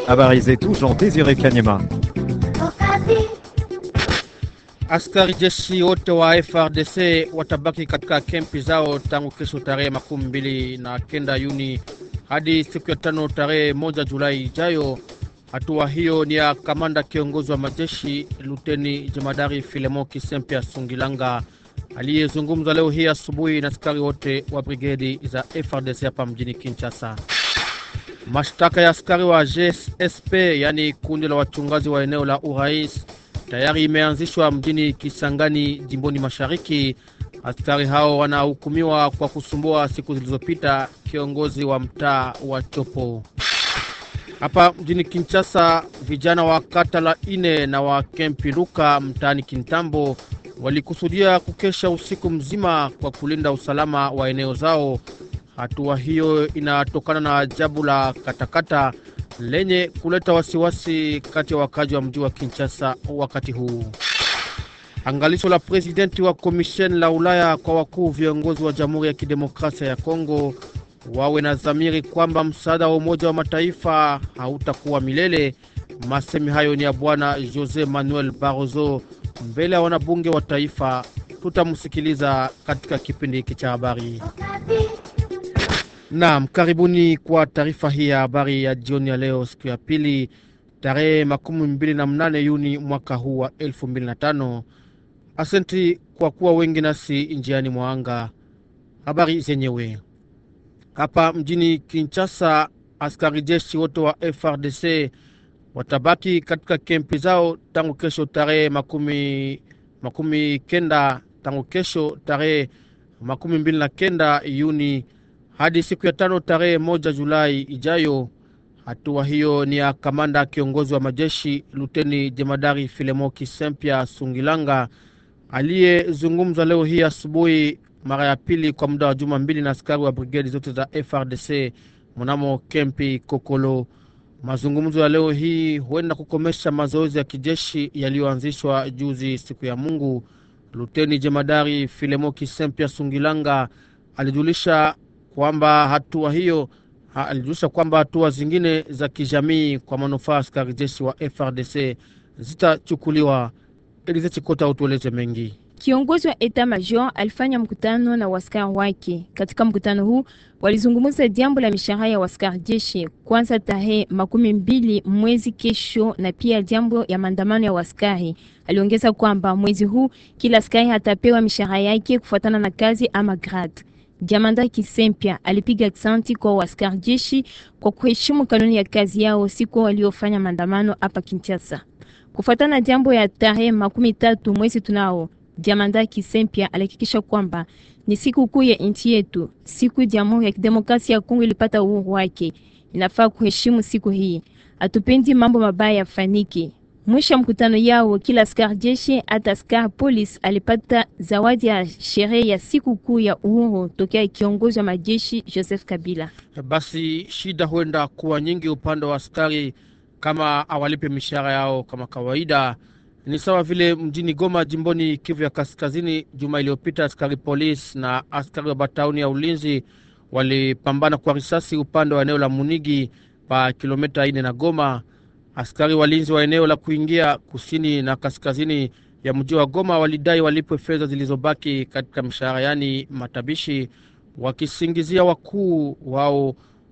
Habari zetu Jean Désiré Kanyema. Askari jeshi wote wa FRDC watabaki katika kempi zao tangu kesho tarehe makumi mbili na kenda Juni hadi siku ya tano tarehe moja Julai ijayo. Hatua hiyo ni ya kamanda kiongozi wa majeshi Luteni Jemadari Filemon Kisempia Sungilanga aliyezungumza leo hii asubuhi na askari wote wa brigedi za FRDC hapa mjini Kinshasa. Mashtaka ya askari wa GSP yaani kundi la wachungaji wa eneo la urais tayari imeanzishwa mjini Kisangani, jimboni mashariki. Askari hao wanahukumiwa kwa kusumbua siku zilizopita kiongozi wa mtaa wa Chopo. Hapa mjini Kinshasa, vijana wa kata la ine na wa kempi Luka mtaani Kintambo walikusudia kukesha usiku mzima kwa kulinda usalama wa eneo zao. Hatua hiyo inatokana na ajabu la katakata lenye kuleta wasiwasi kati ya wakazi wa mji wa Kinshasa wakati huu. Angalisho la presidenti wa komisheni la Ulaya kwa wakuu viongozi wa Jamhuri ya Kidemokrasia ya Kongo wawe na dhamiri kwamba msaada wa Umoja wa Mataifa hautakuwa milele. Masemi hayo ni ya Bwana Jose Manuel Barroso mbele ya wanabunge wa taifa. Tutamsikiliza katika kipindi hiki cha habari. Naam, karibuni kwa taarifa hii ya habari ya jioni ya leo, siku ya pili, tarehe makumi mbili na mnane Juni mwaka huu wa elfu mbili na tano. Asante kwa kuwa wengi nasi njiani mwa anga. Habari zenyewe hapa mjini Kinshasa, askari jeshi wote wa FRDC watabaki katika kempi zao tangu kesho tarehe makumi, makumi kenda tangu kesho tarehe makumi mbili na kenda Juni hadi siku ya tano tarehe moja Julai ijayo. Hatua hiyo ni ya kamanda kiongozi wa majeshi Luteni Jemadari Filemo Kisempia Sungilanga aliyezungumza leo hii asubuhi mara ya pili kwa muda wa juma mbili na askari wa brigedi zote za FRDC mnamo kempi Kokolo. Mazungumzo ya leo hii huenda kukomesha mazoezi ya kijeshi yaliyoanzishwa juzi siku ya Mungu. Luteni Jemadari Filemo Kisempia Sungilanga alijulisha kwamba hatua hiyo ha, alijulisha kwamba hatua zingine za kijamii kwa manufaa askari jeshi wa FRDC zitachukuliwa. Elize Chikota utueleze mengi. Kiongozi wa eta major alifanya mkutano na waskari wake. Katika mkutano huu walizungumza jambo la mishahara ya waskari jeshi kwanza tarehe makumi mbili mwezi kesho, na pia jambo ya maandamano ya waskari. Aliongeza kwamba mwezi huu kila askari atapewa mishahara yake kufuatana na kazi ama grade. Jamanda Kisempia alipiga aksanti kwa waskari jeshi kwa kuheshimu kanuni ya kazi yao siku waliofanya maandamano hapa Kinshasa. Kufuatana na jambo ya tarehe makumi tatu mwezi tunao Jamanda Kisempia alihakikisha kwamba ni siku kuu ya nchi yetu, siku Jamhuri ya Kidemokrasia ya Kongo ilipata uhuru wake. Inafaa kuheshimu siku hii, hatupendi mambo mabaya yafanike. Mwisho wa mkutano yao, kila askari jeshi hata askari polisi alipata zawadi ya sherehe ya siku kuu ya uhuru tokea kiongozi wa majeshi Joseph Kabila. Basi shida huenda kuwa nyingi upande wa askari kama awalipe mishahara yao kama kawaida. Ni sawa vile mjini Goma, jimboni Kivu ya Kaskazini. Juma iliyopita askari polisi na askari wa batauni ya ulinzi walipambana kwa risasi upande wa eneo la Munigi pa kilomita ine na Goma. Askari walinzi wa eneo la kuingia kusini na kaskazini ya mji wa Goma walidai walipwe fedha zilizobaki katika mshahara, yaani matabishi, wakisingizia wakuu wao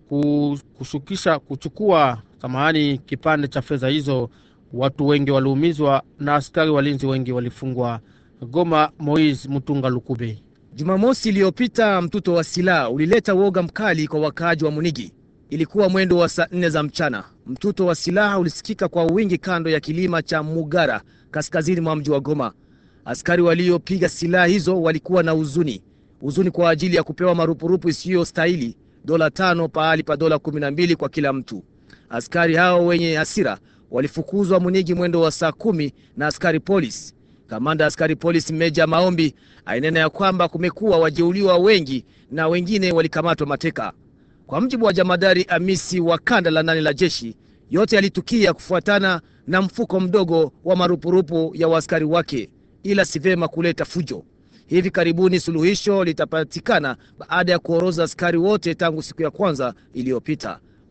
kushukisha kuchukua samahani kipande cha fedha hizo. Watu wengi waliumizwa na askari walinzi wengi walifungwa. Goma, Moise Mutunga Lukube. Jumamosi iliyopita mtuto wa silaha ulileta woga mkali kwa wakaaji wa Munigi. Ilikuwa mwendo wa saa nne za mchana. Mtuto wa silaha ulisikika kwa wingi kando ya kilima cha Mugara, kaskazini mwa mji wa Goma. Askari waliopiga silaha hizo walikuwa na huzuni, huzuni kwa ajili ya kupewa marupurupu isiyo stahili, dola tano pahali pa dola kumi na mbili kwa kila mtu. Askari hao wenye hasira walifukuzwa Munigi mwendo wa saa kumi na askari polisi. Kamanda askari polisi Meja Maombi ainena ya kwamba kumekuwa wajeuliwa wengi na wengine walikamatwa mateka. Kwa mjibu wa jamadari Amisi wa kanda la nane la jeshi, yote yalitukia kufuatana na mfuko mdogo wa marupurupu ya waaskari wake, ila si vema kuleta fujo. Hivi karibuni suluhisho litapatikana baada ya kuoroza askari wote tangu siku ya kwanza iliyopita.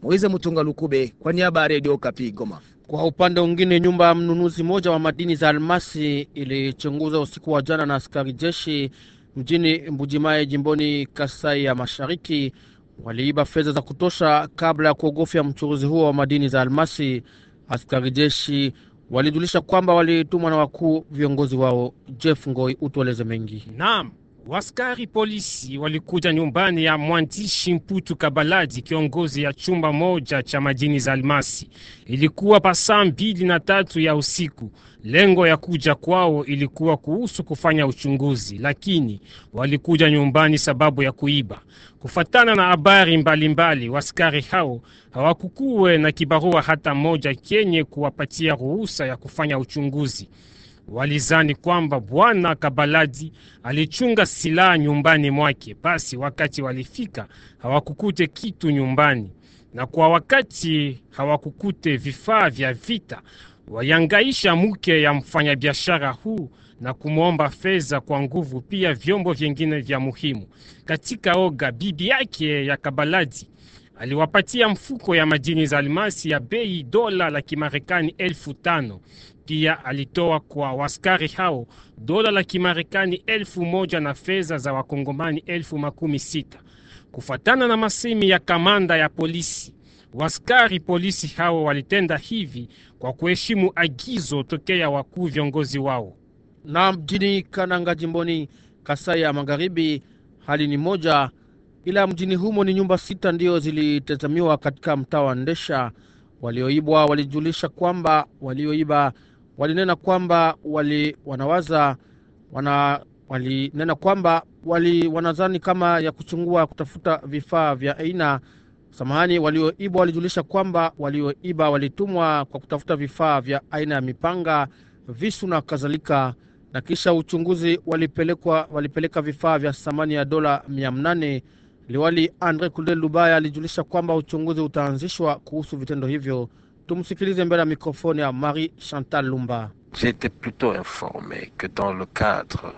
Moize Mutunga Lukube kwa niaba ya redio Kapi Goma. Kwa upande mwingine, nyumba ya mnunuzi mmoja wa madini za almasi ilichunguza usiku wa jana na askari jeshi mjini Mbujimayi jimboni Kasai ya Mashariki. Waliiba fedha za kutosha kabla ya kuogofya mchuruzi huo wa madini za almasi. Askari jeshi walijulisha kwamba walitumwa na wakuu viongozi wao. Jeff Ngoi utueleze mengi. Naam, waskari polisi walikuja nyumbani ya mwandishi Mputu Kabaladi, kiongozi ya chumba moja cha madini za almasi. Ilikuwa pa saa mbili na tatu ya usiku. Lengo ya kuja kwao ilikuwa kuhusu kufanya uchunguzi, lakini walikuja nyumbani sababu ya kuiba. Kufatana na habari mbalimbali, waskari hao hawakukuwe na kibarua hata moja kenye kuwapatia ruhusa ya kufanya uchunguzi. Walizani kwamba bwana Kabaladi alichunga silaha nyumbani mwake. Basi wakati walifika hawakukute kitu nyumbani, na kwa wakati hawakukute vifaa vya vita, wayangaisha mke ya mfanyabiashara huu na kumwomba fedha kwa nguvu, pia vyombo vyengine vya muhimu. Katika oga, bibi yake ya Kabaladi aliwapatia mfuko ya madini za almasi ya bei dola la Kimarekani elfu tano. Pia alitoa kwa waskari hao dola la Kimarekani elfu moja na fedha za wakongomani elfu makumi sita. Kufatana na masemi ya kamanda ya polisi, waskari polisi hao walitenda hivi kwa kuheshimu agizo tokea wakuu viongozi wao. Na mjini Kananga jimboni Kasai ya Magharibi hali ni moja, ila mjini humo ni nyumba sita ndiyo zilitazamiwa katika mtaa wa Ndesha. Walioibwa walijulisha kwamba walioiba walinena kwamba wali wanawaza wana walinena kwamba wali wanadhani kama ya kuchungua kutafuta vifaa vya aina samahani. Walioibwa walijulisha kwamba walioiba walitumwa kwa kutafuta vifaa vya aina ya mipanga, visu na kadhalika, na kisha uchunguzi walipelekwa walipeleka vifaa vya thamani ya dola mia nane. Liwali Andre Kulde Lubaya alijulisha kwamba uchunguzi utaanzishwa kuhusu vitendo hivyo. Tumsikilize mbele ya mikrofoni ya Marie Chantal Lumba. J'étais plutôt informé que dans le cadre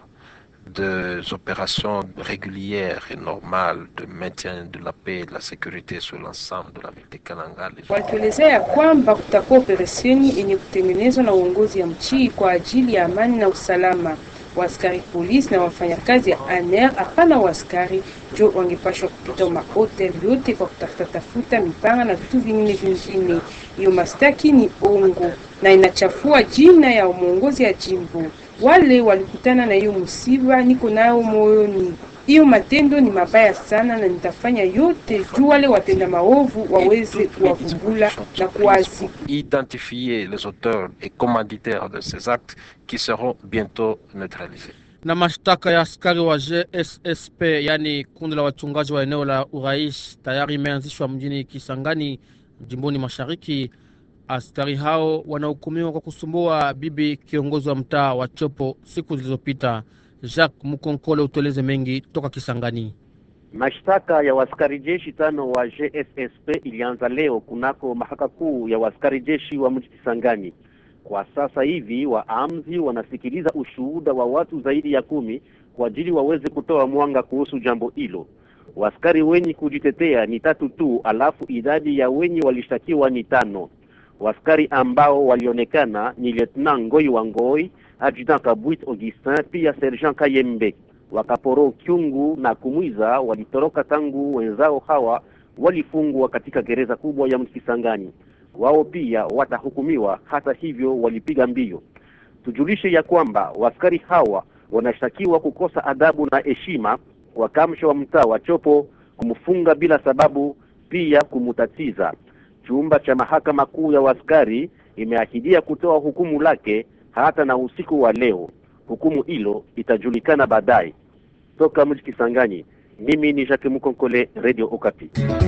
des opérations régulières et normales de maintien de la paix et de la sécurité sur l'ensemble de la ville de Kananga, les Walituelezea ya kwamba kutakuwa operesheni yenye kutengenezwa na uongozi ya mchi kwa ajili ya amani na usalama. Waaskari polisi na wafanyakazi ya ANR, hapana waaskari jo wangepashwa kupita mahotel yote kwa kutafuta tafuta mipanga na vitu vingine vingine. Hiyo mastaki ni ongo na inachafua jina ya mwongozi ya jimbo. Wale walikutana na hiyo musiba, niko nao moyoni. Hiyo matendo ni mabaya sana, na nitafanya yote juu wale watenda maovu waweze kuwavumbula na kuwazi identifier les auteurs et commanditaires de ces actes qui seront bientôt neutralisés. na mashtaka ya askari wa GSSP yaani kundi la wachungaji wa eneo la urais tayari imeanzishwa mjini Kisangani jimboni mashariki. Askari hao wanahukumiwa kwa kusumbua bibi kiongozi wa mtaa wa Chopo siku zilizopita. Jacques Mukonkole utueleze mengi toka Kisangani. Mashtaka ya waskari jeshi tano wa GSSP ilianza leo kunako mahakama kuu ya waskari jeshi wa mji Kisangani. Kwa sasa hivi waamzi wanasikiliza ushuhuda wa watu zaidi ya kumi kwa ajili waweze kutoa mwanga kuhusu jambo hilo. Waskari wenye kujitetea ni tatu tu, alafu idadi ya wenye walishtakiwa ni tano. Waskari ambao walionekana ni Lieutenant Ngoi wa Ngoi, Adjutant Kabwit Augustin, pia Sergeant Kayembe. Wakaporo Kyungu na Kumwiza walitoroka tangu wenzao hawa walifungwa katika gereza kubwa ya Mkisangani. Wao pia watahukumiwa, hata hivyo walipiga mbio. Tujulishe ya kwamba waskari hawa wanashtakiwa kukosa adabu na heshima kwa kamsha wa mtaa wa Chopo, kumfunga bila sababu, pia kumutatiza. Chumba cha mahakama kuu ya waskari imeahidia kutoa hukumu lake hata na usiku wa leo. Hukumu hilo itajulikana baadaye. Toka mji Kisangani, mimi ni Jacques Mukonkole, Radio Okapi.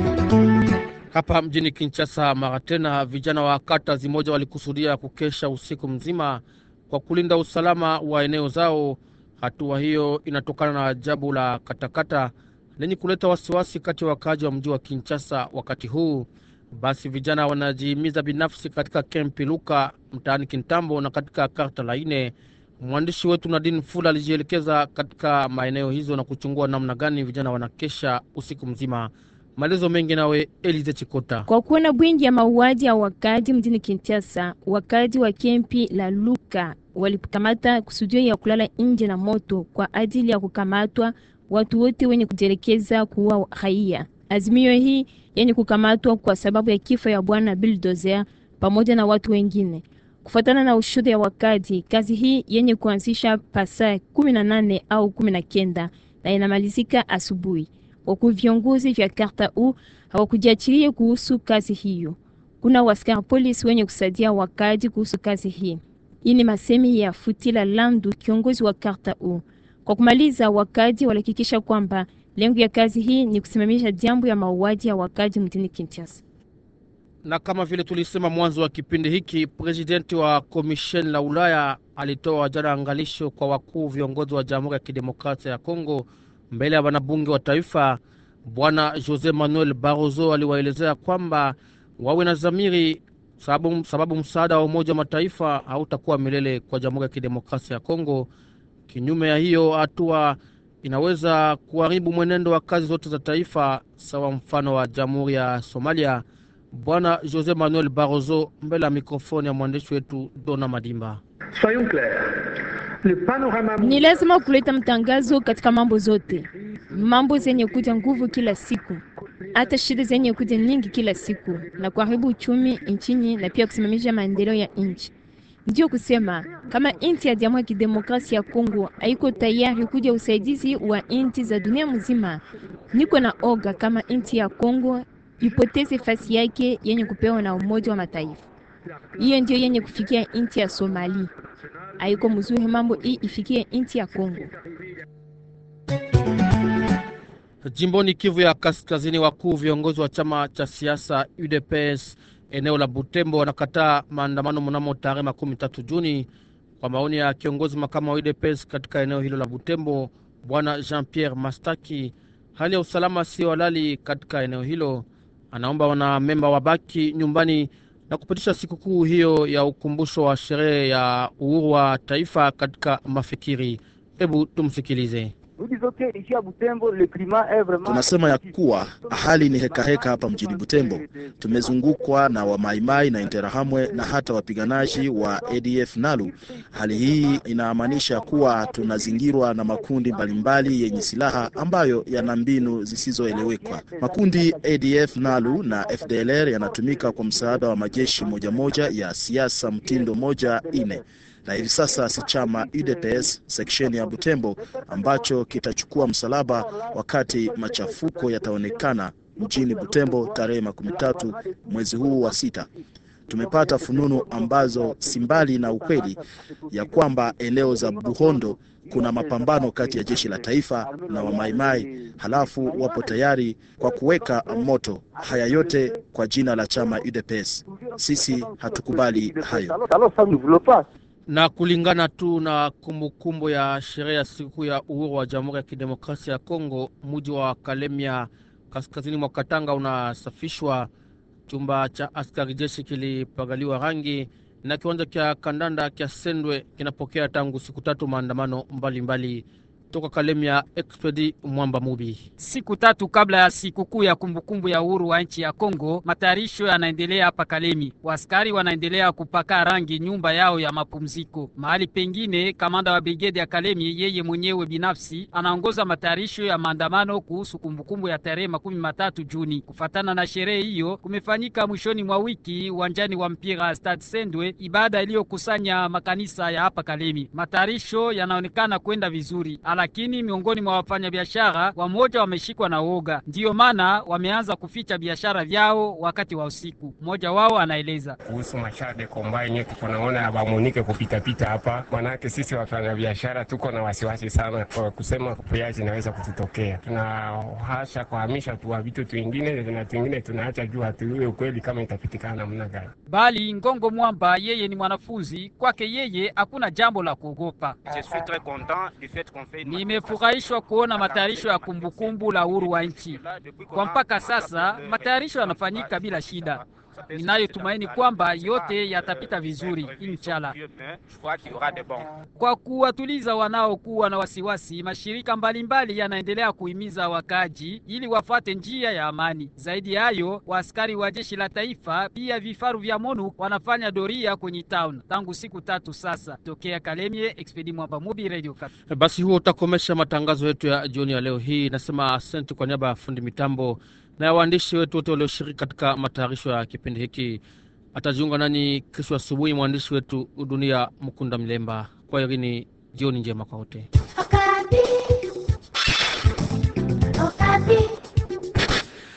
Hapa mjini Kinshasa, mara tena vijana wa kata zimoja walikusudia kukesha usiku mzima kwa kulinda usalama wa eneo zao. Hatua hiyo inatokana na ajabu la katakata lenye kuleta wasiwasi kati ya wakaaji wa mji wa Kinshasa wakati huu. Basi vijana wanajihimiza binafsi katika kempi Luka mtaani Kintambo na katika karta la ine. Mwandishi wetu Nadine Fula alijielekeza katika maeneo hizo na kuchungua namna gani vijana wanakesha usiku mzima. Maelezo mengi nawe Elize Chikota. Kwa kuona bwingi ya mauaji ya wakaji mjini Kinshasa, wakaji wa kempi la Luka walikamata kusudio ya kulala nje na moto kwa ajili ya kukamatwa watu wote wenye kujelekeza kuua raia. Azimio hii yenye kukamatwa kwa sababu ya kifo ya bwana Bulldozer pamoja na watu wengine. Kufuatana na ushuhuda ya wakaji, kazi hii yenye kuanzisha pasaa kumi na nane au kumi na kenda na inamalizika asubuhi. Wakuu viongozi vya karta u hawakujiachilia kuhusu kazi hiyo. Kuna waskari polisi wenye kusaidia wakaji kuhusu kazi hii. Hii ni masemi ya Futila Landu, kiongozi wa karta u. Kwa kumaliza, wakaji walihakikisha kwamba lengo ya kazi hii ni kusimamisha jambo ya mauaji ya wakaji mjini Kinshasa. Na kama vile tulisema mwanzo wa kipindi hiki, presidenti wa komisheni la Ulaya alitoa jana angalisho kwa wakuu viongozi wa Jamhuri ya Kidemokrasia ya Kongo mbele ya wanabunge wa taifa. Bwana Jose Manuel Barroso aliwaelezea kwamba wawe na dhamiri, sababu, sababu msaada wa Umoja wa Mataifa hautakuwa milele kwa Jamhuri ya Kidemokrasia ya Kongo. Kinyume ya hiyo hatua inaweza kuharibu mwenendo wa kazi zote za taifa, sawa mfano wa Jamhuri ya Somalia. Bwana Jose Manuel Barroso mbele ya mikrofoni ya mwandishi wetu Dona Madimba. Ni lazima kuleta mtangazo katika mambo zote, mambo zenye kuja nguvu kila siku, hata shida zenye kuja nyingi kila siku, na kuharibu uchumi nchini na pia kusimamisha maendeleo ya nchi. Ndio kusema kama nchi ya Jamhuri ya Kidemokrasia ya Kongo haiko tayari kuja usaidizi wa nchi za dunia mzima, niko na oga kama nchi ya Kongo ipoteze fasi yake yenye kupewa na Umoja wa Mataifa. Hiyo ndio yenye kufikia nchi ya Somali. Haiko mzuri mambo hii ifikie nchi ya Kongo. Jimboni Kivu ya Kaskazini, wakuu viongozi wa chama cha siasa UDPS eneo la Butembo wanakataa maandamano mnamo tarehe makumi tatu Juni. Kwa maoni ya kiongozi makamu wa UDPS katika eneo hilo la Butembo, bwana Jean Pierre Mastaki, hali ya usalama sio halali katika eneo hilo. Anaomba wanamemba wabaki nyumbani na kupitisha sikukuu hiyo ya ukumbusho wa sherehe ya uhuru wa taifa katika mafikiri. Hebu tumsikilize. Tunasema ya kuwa hali ni hekaheka heka hapa mjini Butembo. Tumezungukwa na wamaimai na Interahamwe na hata wapiganaji wa ADF Nalu. Hali hii inamaanisha kuwa tunazingirwa na makundi mbalimbali yenye silaha ambayo yana mbinu zisizoelewekwa. Makundi ADF Nalu na FDLR yanatumika kwa msaada wa majeshi moja moja ya siasa mtindo moja ine na hivi sasa si chama UDPS seksheni ya Butembo ambacho kitachukua msalaba wakati machafuko yataonekana mjini Butembo tarehe makumi tatu mwezi huu wa sita. Tumepata fununu ambazo si mbali na ukweli ya kwamba eneo za Buhondo kuna mapambano kati ya jeshi la taifa na wamaimai, halafu wapo tayari kwa kuweka moto. Haya yote kwa jina la chama UDPS. Sisi hatukubali hayo na kulingana tu na kumbukumbu kumbu ya sherehe ya siku ya uhuru wa Jamhuri ya Kidemokrasia ya Kongo, mji wa Kalemia kaskazini mwa Katanga unasafishwa. Chumba cha askari jeshi kilipagaliwa rangi na kiwanja cha kandanda kya Sendwe kinapokea tangu siku tatu maandamano mbalimbali mbali. Toka Kalemia, Expedi Mwamba Mubi. Siku tatu kabla ya sikukuu ya kumbukumbu ya uhuru wa nchi ya Kongo, matayarisho yanaendelea hapa Kalemi. Waskari wanaendelea kupaka rangi nyumba yao ya mapumziko. Mahali pengine, kamanda wa brigedi ya Kalemi yeye mwenyewe binafsi anaongoza matayarisho ya maandamano kuhusu kumbukumbu ya tarehe makumi matatu Juni. Kufatana na sherehe hiyo, kumefanyika mwishoni mwa wiki uwanjani wa mpira Stade Sendwe ibada iliyokusanya makanisa ya hapa Kalemi. Matayarisho yanaonekana kwenda vizuri lakini miongoni mwa wafanyabiashara wamoja wameshikwa na woga, ndiyo maana wameanza kuficha biashara vyao wakati wa usiku. Mmoja wao anaeleza kuhusu mashade kombaini, tuko naona abamunike kupitapita hapa, manake sisi wafanyabiashara tuko na wasiwasi sana kwa kusema kupiaji inaweza kututokea. Tunahasha kuhamisha tu vitu twingine na twingine tunaacha juu hatuiwe ukweli kama itapitikana namna gani. Bali Ngongo Mwamba yeye ni mwanafunzi, kwake yeye hakuna jambo la kuogopa. Nimefurahishwa kuona matayarisho ya kumbukumbu la uhuru wa nchi. Kwa mpaka sasa matayarisho yanafanyika bila shida. Ninayotumaini kwamba yote yatapita vizuri inshallah. Kwa kuwatuliza wanaokuwa na wasiwasi, mashirika mbalimbali yanaendelea kuhimiza wakaji ili wafate njia ya amani. Zaidi ya hayo, waaskari wa jeshi la taifa pia vifaru vya MONUC wanafanya doria kwenye town tangu siku tatu sasa. Tokea Kalemie, Expedi Mwamba Mubi, Radio Kat. Basi huo utakomesha matangazo yetu ya jioni ya leo hii. Nasema asante kwa niaba ya fundi mitambo na ya waandishi wetu wote walioshiriki katika matayarisho ya kipindi hiki. Atajiunga nani kesho asubuhi mwandishi wetu Dunia Mkunda Mlemba. Kwa irini, jioni njema kwa wote. Okapi. Okapi.